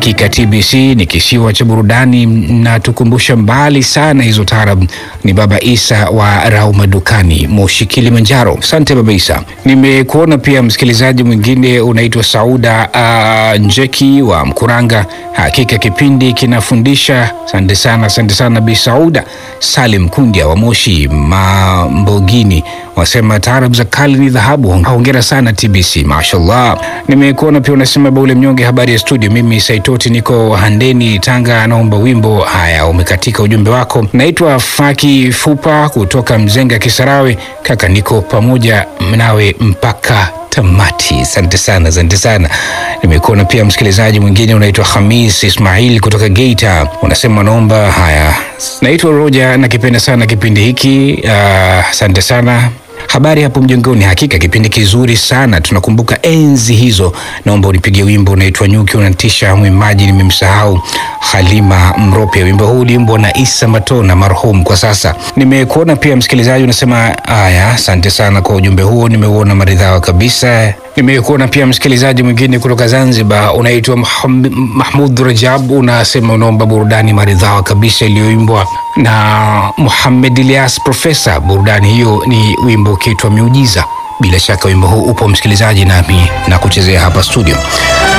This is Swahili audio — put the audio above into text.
Hakika TBC ni kisiwa cha burudani na tukumbusha mbali sana hizo taarab. Ni Baba Isa wa Rauma Dukani, Moshi, Kilimanjaro. Asante Baba Isa. Nimekuona pia msikilizaji mwingine unaitwa Sauda uh, Njeki wa Mkuranga. Hakika kipindi kinafundisha. Asante sana, asante sana Bi Sauda. Salim Kundia wa Moshi Mambogini wasema taarab za kale ni dhahabu. Hongera sana TBC, mashallah. Nimekuona pia unasema Baule Mnyonge, habari ya studio. Mimi Saitoti niko Handeni, Tanga, naomba wimbo. Haya, umekatika ujumbe wako. Naitwa Faki Fupa kutoka Mzenga, Kisarawe. Kaka, niko pamoja nawe mpaka tamati. Asante sana, asante sana. Nimekuona pia msikilizaji mwingine unaitwa Hamis Ismail kutoka Geita, unasema naomba. Haya, naitwa Roja, nakipenda sana kipindi hiki. Asante uh, sana Habari hapo mjongoni, hakika kipindi kizuri sana, tunakumbuka enzi hizo. Naomba unipigie wimbo unaitwa Nyuki, unatisha. Mwimbaji nimemsahau, Halima Mrope. Wimbo huu uliimbwa na Isa Matona marhum kwa sasa. Nimekuona pia msikilizaji unasema haya, asante sana kwa ujumbe huo, nimeuona maridhawa kabisa. Nimekuona pia msikilizaji mwingine kutoka Zanzibar unaitwa Mahmud Rajab, unasema unaomba burudani maridhawa kabisa iliyoimbwa na Muhammad Ilyas Profesa. Burudani hiyo ni wimbo ukiitwa Miujiza. Bila shaka wimbo huu upo msikilizaji, nami na kuchezea hapa studio.